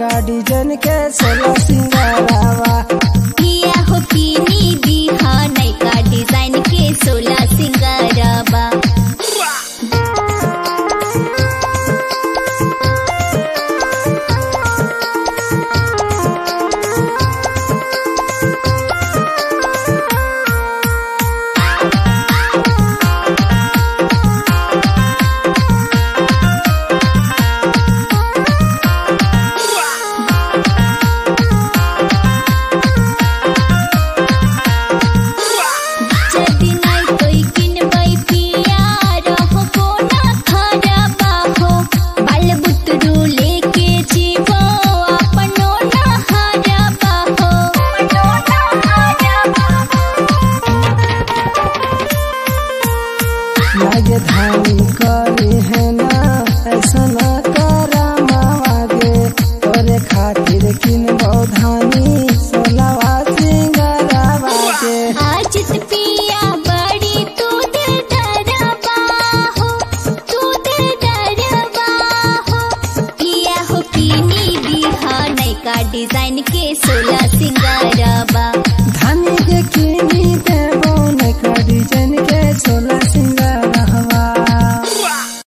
नैका डिजाइन के सोला सिंगारावा पिया हो कीनी बिहा नैका डिजाइन के सोला सिंगारबा जदी नाइ कोई किनबै पिया रहो कोना खराबा हो बाल बुतरू लेके जीवो अपनो ना हराबा हो अपनो ना हराबा लागे धानी करे है ना ऐसा ना करा मावागे तोरे खातिर किन धानी सोलावा सिंगारावा के आजित पिया बड़ी तू दिल डरबा हो तू दिल डरबा हो पिया हो कीनी बिहा नैका डिजाइन के सोला सिंगारबा